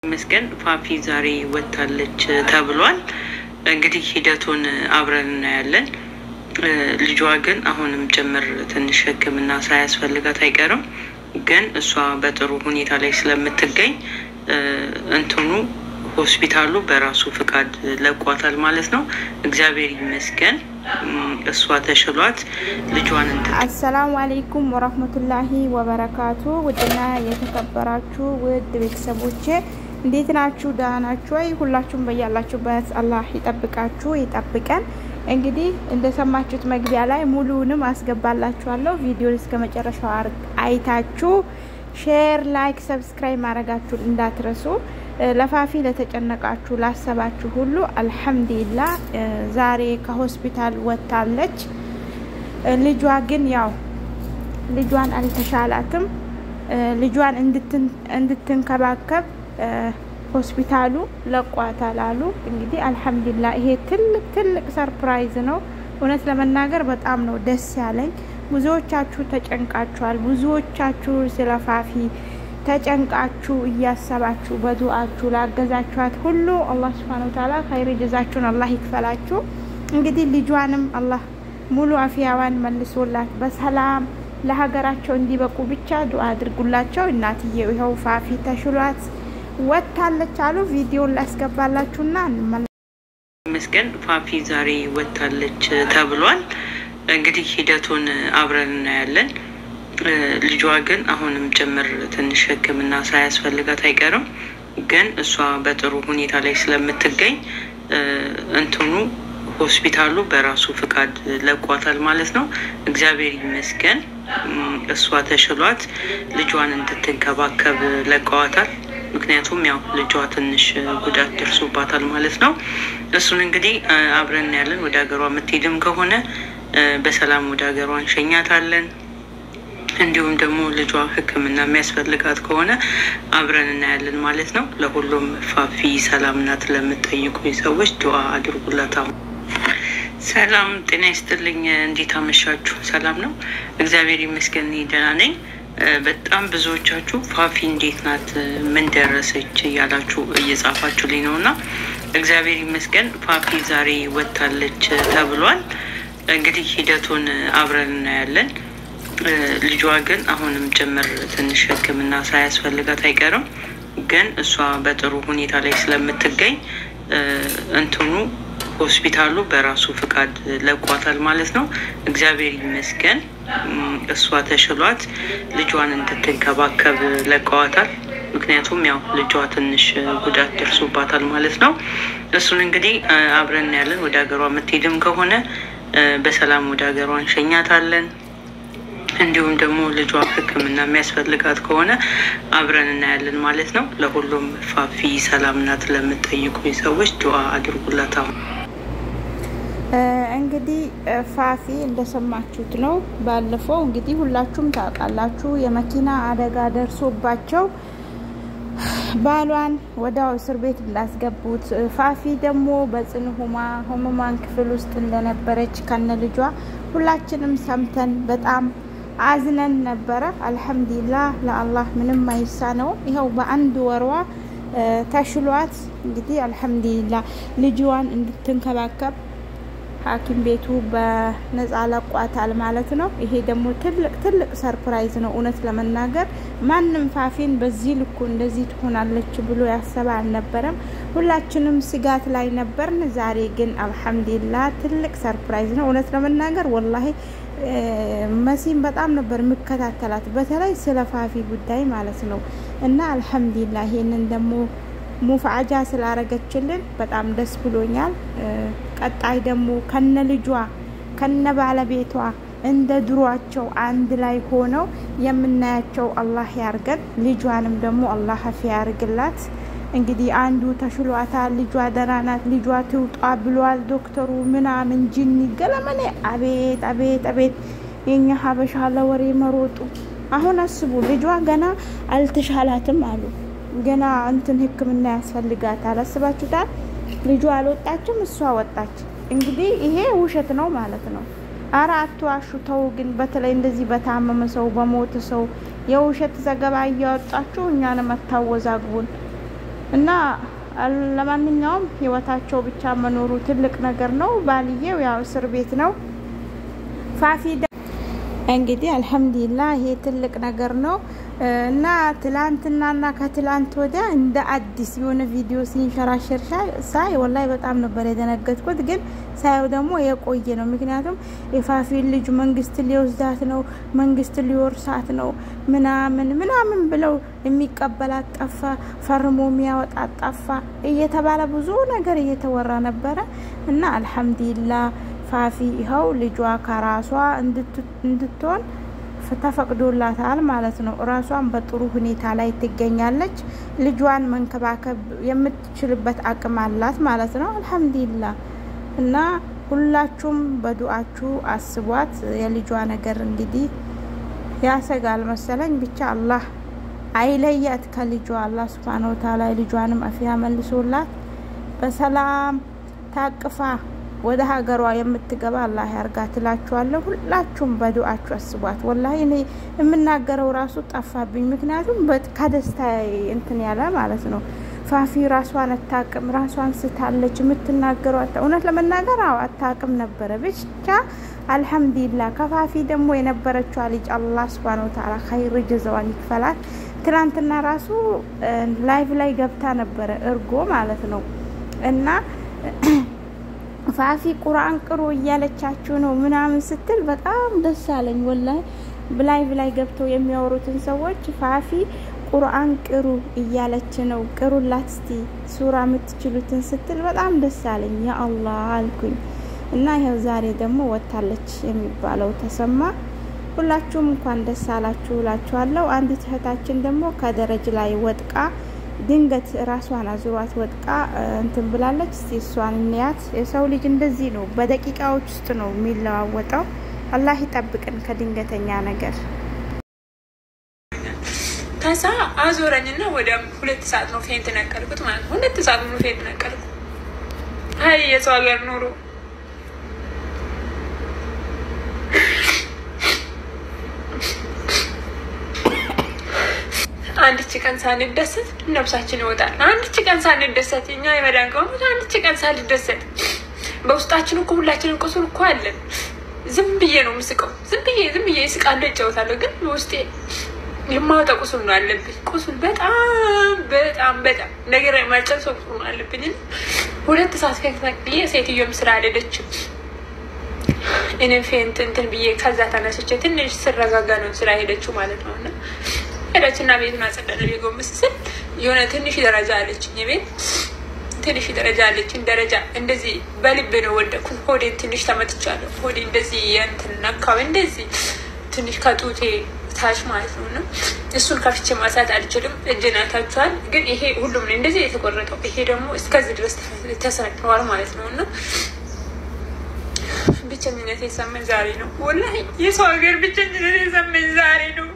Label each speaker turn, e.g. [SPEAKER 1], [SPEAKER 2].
[SPEAKER 1] መስገን ፋፊ ዛሬ ወጥታለች ተብሏል። እንግዲህ ሂደቱን አብረን እናያለን። ልጇ ግን አሁንም ጭምር ትንሽ ሕክምና ሳያስፈልጋት አይቀርም። ግን እሷ በጥሩ ሁኔታ ላይ ስለምትገኝ እንትኑ ሆስፒታሉ በራሱ ፍቃድ ለቋታል ማለት ነው። እግዚአብሔር ይመስገን እሷ ተሽሏት ልጇን እንትን
[SPEAKER 2] አሰላሙ አሌይኩም ወረህመቱላሂ ወበረካቱ። ውድና የተከበራችሁ ውድ ቤተሰቦቼ እንዴት ናችሁ? ደህና ናችሁ ወይ? ሁላችሁም በያላችሁበት አላህ ይጠብቃችሁ ይጠብቀን። እንግዲህ እንደሰማችሁት መግቢያ ላይ ሙሉውንም አስገባላችኋለሁ። ቪዲዮን እስከ መጨረሻው አይታችሁ ሼር፣ ላይክ፣ ሰብስክራይብ ማድረጋችሁን እንዳትረሱ። ለፋፊ ለተጨነቃችሁ ላሰባችሁ ሁሉ አልሐምዱሊላ ዛሬ ከሆስፒታል ወጥታለች። ልጇ ግን ያው ልጇን አልተሻላትም። ልጇን እንድትንከባከብ ሆስፒታሉ ለቋታል አሉ። እንግዲህ አልሐምዱሊላ ይሄ ትልቅ ትልቅ ሰርፕራይዝ ነው። እውነት ለመናገር በጣም ነው ደስ ያለኝ። ብዙዎቻችሁ ተጨንቃችኋል። ብዙዎቻችሁ ስለ ፋፊ ተጨንቃችሁ እያሰባችሁ በዱአችሁ ላገዛችኋት ሁሉ አላህ ሱብሃነሁ ወተዓላ ኸይር ጀዛችሁን አላህ ይክፈላችሁ። እንግዲህ ልጇንም አላህ ሙሉ አፍያዋን መልሶላት በሰላም ለሀገራቸው እንዲበቁ ብቻ ዱአ አድርጉላቸው። እናትዬው ይኸው ፋፊ ተሽሏት ወጥታለች አሉ። ቪዲዮን ላስገባላችሁና እንመለ
[SPEAKER 1] መስገን ፋፊ ዛሬ ወጥታለች ተብሏል። እንግዲህ ሂደቱን አብረን እናያለን። ልጇ ግን አሁንም ጭምር ትንሽ ሕክምና ሳያስፈልጋት አይቀርም። ግን እሷ በጥሩ ሁኔታ ላይ ስለምትገኝ እንትኑ ሆስፒታሉ በራሱ ፍቃድ ለቋታል ማለት ነው። እግዚአብሔር ይመስገን እሷ ተሽሏት ልጇን እንድትንከባከብ ለቀዋታል። ምክንያቱም ያው ልጇ ትንሽ ጉዳት ደርሶባታል ማለት ነው። እሱን እንግዲህ አብረን እናያለን። ወደ ሀገሯ የምትሄድም ከሆነ በሰላም ወደ ሀገሯ እንሸኛታለን። እንዲሁም ደግሞ ልጇ ሕክምና የሚያስፈልጋት ከሆነ አብረን እናያለን ማለት ነው። ለሁሉም ፋፊ ሰላም ናት ለምትጠይቁ ሰዎች ዱአ አድርጉላት። አሁን ሰላም ጤና ይስጥልኝ። እንዴት አመሻችሁ? ሰላም ነው፣ እግዚአብሔር ይመስገን ደህና ነኝ። በጣም ብዙዎቻችሁ ፋፊ እንዴት ናት፣ ምን ደረሰች እያላችሁ እየጻፋችሁልኝ ነው እና እግዚአብሔር ይመስገን ፋፊ ዛሬ ወጥታለች ተብሏል። እንግዲህ ሂደቱን አብረን እናያለን። ልጇ ግን አሁንም ጭምር ትንሽ ሕክምና ሳያስፈልጋት አይቀርም። ግን እሷ በጥሩ ሁኔታ ላይ ስለምትገኝ እንትኑ ሆስፒታሉ በራሱ ፍቃድ ለቋታል ማለት ነው። እግዚአብሔር ይመስገን እሷ ተሽሏት ልጇን እንድትንከባከብ ለቀዋታል። ምክንያቱም ያው ልጇ ትንሽ ጉዳት ደርሶባታል ማለት ነው። እሱን እንግዲህ አብረን ያለን ወደ ሀገሯ የምትሄድም ከሆነ በሰላም ወደ ሀገሯ እንሸኛታለን። እንዲሁም ደግሞ ልጇ ሕክምና የሚያስፈልጋት ከሆነ አብረን እናያለን ማለት ነው። ለሁሉም ፋፊ ሰላም ናት ለምትጠይቁ ሰዎች ዱአ አድርጉላት። አሁን
[SPEAKER 2] እንግዲህ ፋፊ እንደሰማችሁት ነው። ባለፈው እንግዲህ ሁላችሁም ታውቃላችሁ የመኪና አደጋ ደርሶባቸው ባሏን ወዲያው እስር ቤት እንዳስገቡት ፋፊ ደግሞ በጽኑ ህሙማን ክፍል ውስጥ እንደነበረች ከነ ልጇ ሁላችንም ሰምተን በጣም አዝነን ነበረ። አልሐምዱሊላህ ለአላህ ምንም አይሳ ነው። ይኸው በአንድ ወሯ ተሽሏት እንግዲህ አልሐምዱሊላህ ልጅዋን እንድትንከባከብ ሐኪም ቤቱ በነጻ ለቋታል ማለት ነው። ይሄ ደግሞ ትልቅ ትልቅ ሰርፕራይዝ ነው። እውነት ለመናገር ማንም ፋፊን በዚህ ልኩ እንደዚህ ትሆናለች ብሎ ያሰበ አልነበረም። ሁላችንም ስጋት ላይ ነበርን። ዛሬ ግን አልሐምዱሊላህ ትልቅ ሰርፕራይዝ ነው። እውነት ለመናገር ወላሂ መሲም በጣም ነበር የምከታተላት በተለይ ስለ ፋፊ ጉዳይ ማለት ነው። እና አልሐምዱሊላህ ይሄንን ደግሞ ሙፍዓጃ ስላረገችልን በጣም ደስ ብሎኛል። ቀጣይ ደግሞ ከነ ልጇ ከነ ባለቤቷ እንደ ድሯቸው አንድ ላይ ሆነው የምናያቸው አላህ ያርገን። ልጇንም ደግሞ አላህ ሀፊ ያርግላት። እንግዲህ አንዱ ተሽሏታል፣ ልጇ ደህና ናት፣ ልጇ ትውጣ ብሏል ዶክተሩ ምናምን ጅኒ ገለመኔ። አቤት አቤት አቤት የኛ ሀበሻ ለወሬ መሮጡ። አሁን አስቡ ልጇ ገና አልተሻላትም አሉ ገና እንትን ሕክምና ያስፈልጋታል። አስባችሁታል? ልጇ አልወጣችም፣ እሷ ወጣች። እንግዲህ ይሄ ውሸት ነው ማለት ነው። አረ አትዋሹ ተው። ግን በተለይ እንደዚህ በታመመ ሰው በሞተ ሰው የውሸት ዘገባ እያወጣችሁ እኛንም አታወዛግቡን። እና ለማንኛውም ህይወታቸው ብቻ መኖሩ ትልቅ ነገር ነው። ባልየው ያው እስር ቤት ነው። ፋፊ እንግዲህ አልሐምዱሊላህ ይሄ ትልቅ ነገር ነው እና ትላንትናና ከትላንት ወዲያ እንደ አዲስ የሆነ ቪዲዮ ሲንሸራሸር ሳይ ወላሂ በጣም ነበር የደነገጥኩት። ግን ሳየው ደግሞ የቆየ ነው። ምክንያቱም የፋፊን ልጅ መንግስት ሊወስዳት ነው፣ መንግስት ሊወርሳት ነው ምናምን ምናምን ብለው የሚቀበላት ጠፋ፣ ፈርሞ የሚያወጣት ጠፋ እየተባለ ብዙ ነገር እየተወራ ነበረ እና አልሐምዱሊላህ ፋፊ ይኸው ልጇ ከራሷ እንድትሆን ተፈቅዶላታል ማለት ነው። ራሷን በጥሩ ሁኔታ ላይ ትገኛለች። ልጇን መንከባከብ የምትችልበት አቅም አላት ማለት ነው። አልሐምዱሊላህ እና ሁላችሁም በዱአችሁ አስቧት። የልጇ ነገር እንግዲህ ያሰጋል መሰለኝ። ብቻ አላህ አይለያት ከልጇ። አላህ ሱብሃነሁ ወተዓላ ልጇንም አፊያ መልሶላት በሰላም ታቅፋ ወደ ሀገሯ የምትገባ አላህ ያርጋ ትላችኋለሁ። ሁላችሁም በዱአችሁ አስቧት። ወላሂ እኔ የምናገረው ራሱ ጠፋብኝ። ምክንያቱም ከደስታ እንትን ያለ ማለት ነው። ፋፊ ራሷን አታቅም፣ ራሷን ስታለች። የምትናገረው እውነት ለመናገር አዎ አታቅም ነበረ። ብቻ አልሐምዱሊላህ ከፋፊ ደግሞ የነበረችዋ ልጅ አላህ ሱብሃነሁ ወተዓላ ኸይር ጀዛዋን ይክፈላት። ትናንትና ራሱ ላይቭ ላይ ገብታ ነበረ እርጎ ማለት ነው እና ፋፊ ቁርአን ቅሩ እያለቻችሁ ነው ምናምን ስትል በጣም ደስ አለኝ። ወላሂ ላይቭ ላይ ገብተው የሚያወሩትን ሰዎች ፋፊ ቁርአን ቅሩ እያለች ነው ቅሩላት እስቲ ሱራ የምትችሉትን ስትል በጣም ደስ አለኝ። ያ አላህ አልኩኝ እና ይኸው ዛሬ ደግሞ ወታለች የሚባለው ተሰማ። ሁላችሁም እንኳን ደስ አላችሁ እላችኋለሁ። አንዲት እህታችን ደግሞ ከደረጅ ላይ ወጥቃ ድንገት ራሷን አዙሯት ወጥቃ እንትን ብላለች። እስቲ እሷን እንያት። የሰው ልጅ እንደዚህ ነው፣ በደቂቃዎች ውስጥ ነው የሚለዋወጠው። አላህ ይጠብቅን ከድንገተኛ ነገር።
[SPEAKER 3] ከዛ አዞረኝና ወደ ሁለት ሰዓት ነው ፌንት ነቀልኩት ማለት ነው። ሁለት ሰዓት ነው ፌንት ነቀልኩ። አይ የሰው ሀገር ኑሮ አንድች ቀን ሳንደሰት ነብሳችን ይወጣል። አንድች ቀን ሳንደሰት እኛ የመዳን ከሆኑ አንድች ቀን ሳንደሰት በውስጣችን እኮ ሁላችንን ቁስል እኮ አለን። ዝም ብዬ ነው ምስቀው። ዝም ብዬ ዝም ብዬ ስቃለሁ፣ እጫወታለሁ። ግን ውስጤ የማወጣ ቁስል ነው አለብኝ። ቁስል በጣም በጣም በጣም ነገር የማልጨርሰው ቁስል ነው አለብኝ። ሁለት ሰዓት ከፍዬ ሴትዮውም ስራ አልሄደችም። እኔም ፌንት እንትን ብዬ ከዛ ተነስቼ ትንሽ ስረጋጋ ነው ስራ ሄደችው ማለት ነው እና ሄደችና ቤቱን አጸዳለ። ጎንበስ ስል የሆነ ትንሽ ደረጃ አለችኝ ቤት ትንሽ ደረጃ አለችኝ። ደረጃ እንደዚህ በልብ ነው ወደኩት። ሆዴን ትንሽ ተመትቻለሁ። ሆዴ እንደዚህ የእንትን ነካው እንደዚህ ትንሽ ከጡቴ ታች ማለት ነው እና እሱን ከፍቼ ማሳት አልችልም። እጅን አይታችኋል። ግን ይሄ ሁሉም ነው እንደዚህ የተቆረጠው። ይሄ ደግሞ እስከዚህ ድረስ ተሰንዋል ማለት ነው እና ብቸኝነት የሰማኝ ዛሬ ነው። ወላሂ የሰው ሀገር ብቸኝነት የሰማኝ ዛሬ ነው።